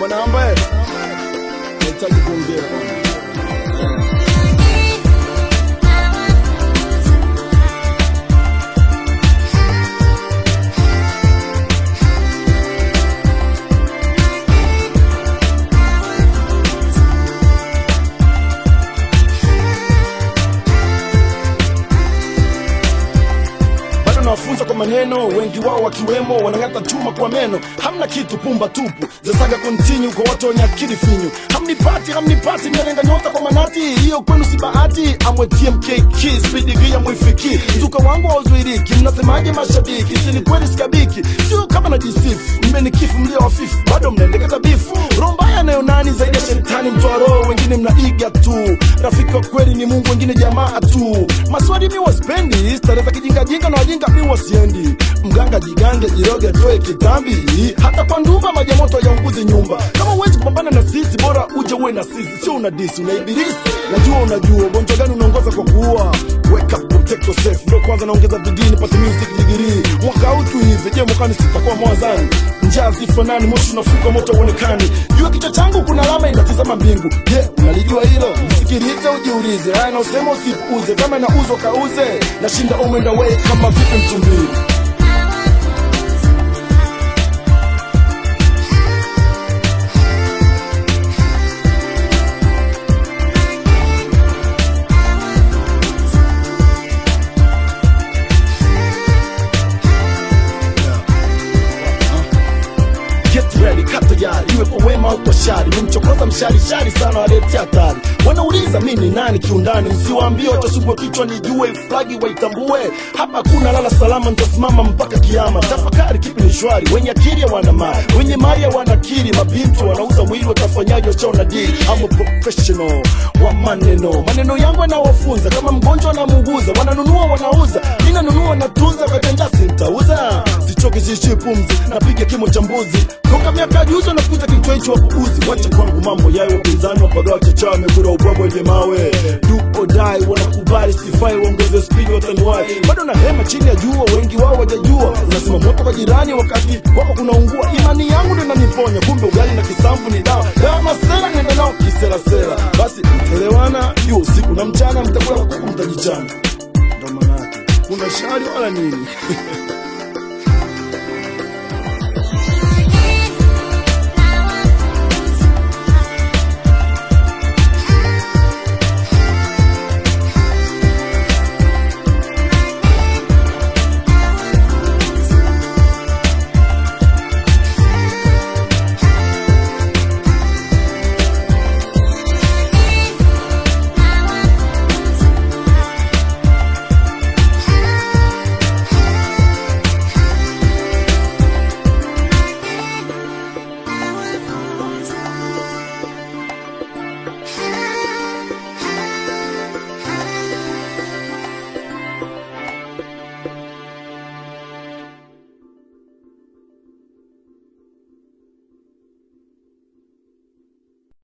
bwana ambaye nahitaji kuongea bwana. bado nawafunza kwa maneno, wengi wao wakiwemo wanang'ata chuma kwa meno. Hamna kitu, pumba tupu, zasaga kontinu kwa watu wenye akili finyu. Hamnipati, hamnipati, mnalenga nyota kwa manati, hiyo kwenu si bahati. Amwe TMKK, speed gia mwifiki, mzuka wangu hauzuiriki. Mnasemaje mashabiki? Si ni kweli sikabiki, sio kama najisifu. Mmenikifu mlio wafifu, bado mnaendekeza bifu. Roho mbaya nayo nani zaidi ya shetani, mtoa roho, wengine mnaiga tu. Rafiki wa kweli ni Mungu, wengine jamaa tu. Maswali mi waspendi, starehe za kijingajinga na wajinga mi wasiendi. Mganga jigange, jiroge, toe kitambi, hata kwa ndumba maji ya moto yaunguzi nyumba. Kama huwezi kupambana na sisi, bora uje uwe na sisi, sio una disi, una ibilisi. Najua unajua ugonjwa gani unaongoza kwa kuua. Wake up, protect yourself. Ndio kwanza naongeza bidii nipate music degree. Mwaka huu tu hivi, je, mwakani sitakuwa mwazani? Njaa zifanani, moshi unafuka, moto uonekani. Juu ya kichwa changu kuna alama inatizama mbingu. Je, unalijua hilo? Msikilize, ujiulize. Haya na usema usipuuze, kama inauzwa kauze. Nashinda home and away kama vipi mtumbili. Get ready, kaa tayari, iwe kwa wema au kwa shari. Nimchokoza mshari shari sana, waletea hatari. Wanauliza mi ni nani kiundani, msiwaambie watasubwa kichwa, nijue flagi waitambue. Hapa kuna lala salama, nitasimama mpaka kiama. Tafakari kipi ni shwari, wenye akili wana mali, wenye mali wana akili. Mabinti wanauza mwili, watafanyaje? Wachaona dili. I'm a professional wa maneno, maneno yangu yanawafunza kama mgonjwa anamuuguza. Wananunua wanauza, mi nanunua natunza, katenda sintauza. Sichoki siishi pumzi, napiga kimo cha mbuzi toka miaka juzi wanakuza kichwa hicho wapuuzi. Wacha kwangu mambo yayo, wapinzani wapagawa chachawa, wamekula ubwabwa wenye mawe. Do or die, wanakubali sifai, waongeze spidi wataniwai. Bado na hema chini ya jua, wengi wao wajajua. Unasema moto kwa jirani wakati wako kunaungua. Imani yangu ndio inaniponya, kumbe ugali na kisamvu ni dawa. Dawa masela nenda nao kiserasera. Basi mtaelewana, hiyo usiku na mchana, mtakula kuku, mtajichana. Ndo maana yake kuna shari wala nini?